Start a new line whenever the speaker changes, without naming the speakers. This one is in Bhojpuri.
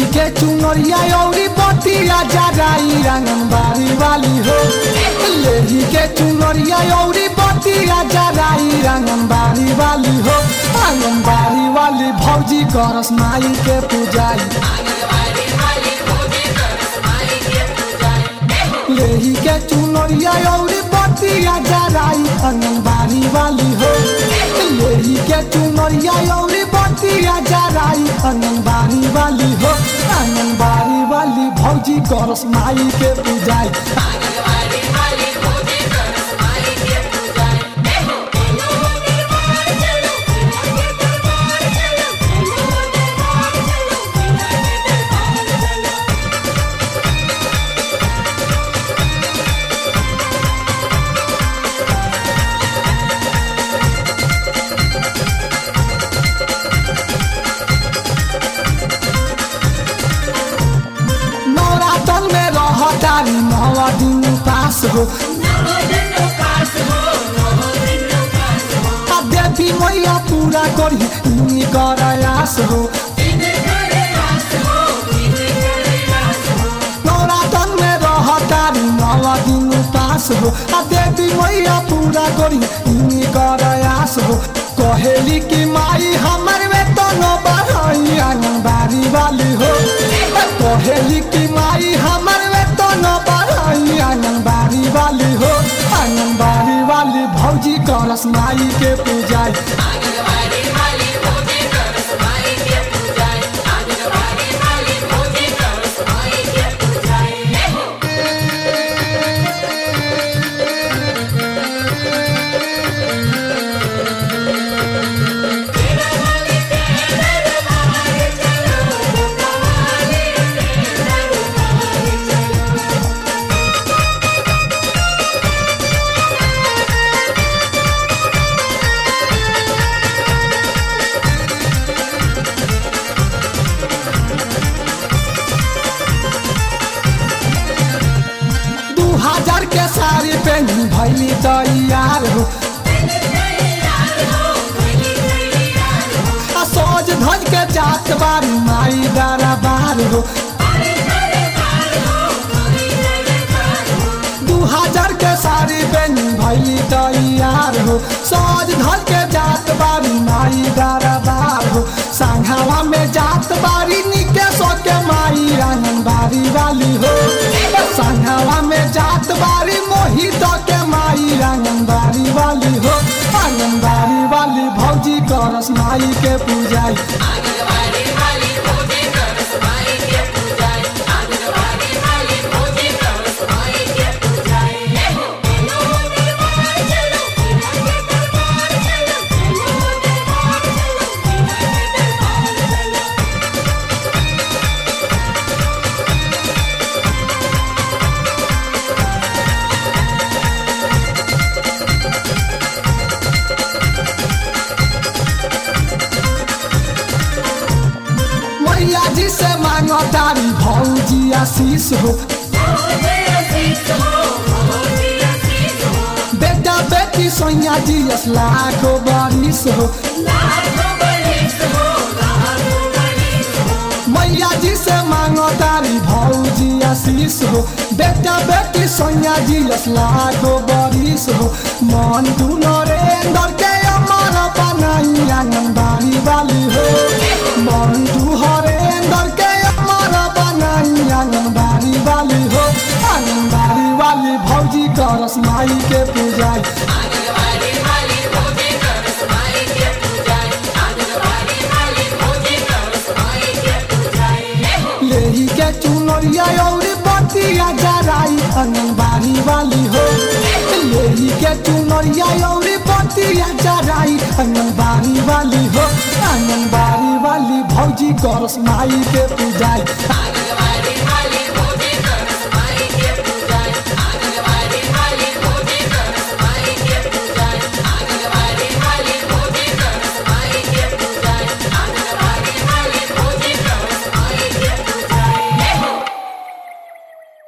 के चुनरिया औरी बतिया जराई आंगनबाड़ी वाली हो लेही के चुनरिया औरी बतिया जराई आंगनबाड़ी वाली हो आंगनबाड़ी वाली भौजी करस माई के पूजाई लेही के चुनरिया औरी बतिया जराई आंगनबाड़ी वाली हो लेही के चुनरिया औरी बतिया जराई आंगनबाड़ी वाली हो आंगनबाड़ी वाली भौजी करस माई के पूजाई नवरातन में रहतारी नवा दिन पास हो आ देवी मैया पूरा करी इन्हीं कर आस हो नवरातन में रहतारी नवा दिन पास हो आ देवी मैया पूरा करी इन्हीं कर आस हो कहेली की माई हमर में तो न बढ़ई आंगनबाड़ी वाली हो कहेली की माई हमर में तो न बढ़ई आंगनबाड़ी वाली हो आंगनबाड़ी वाली भौजी करस माई के पूजाई दू हजार के साड़ी पहनी भैली तैयार हो आ सोज धज के जात बारी माई दरबार हो दू हजार के साड़ी पहनी भैली तैयार हो सोज धज के जात बारी माई दरबार हो सांघावा में जात बारी निके सो के माई आंगनबाड़ी वाली हो सांघावा में जात बारी मोहित के माई आंगनबाड़ी वाली हो आंगनबाड़ी वाली भौजी करस माई के पूजाई मैया जी से मांगो तारी भौजी आशीष हो बेटा बेटी सोनिया जी यस लाखो बारिश हो मैया जी से मांगो तारी भौजी आशीष हो बेटा बेटी सोनिया जी यस लाखो बारिश हो मन तू नरेंद्र के अमर बनाई आंगनबाड़ी वाली हो मन तू हरेंद्र के अमर बनाई आंगनबाड़ी वाली हो आंगनबाड़ी वाली भौजी करस माई के पूजाई लेही के चुनरिया औरी बतिया जराई आंगनबाड़ी वाली हो लेही के चुनरिया औरी बतिया जराई आंगनबाड़ी वाली हो आंगनबाड़ी वाली भौजी करस माई के पूजाई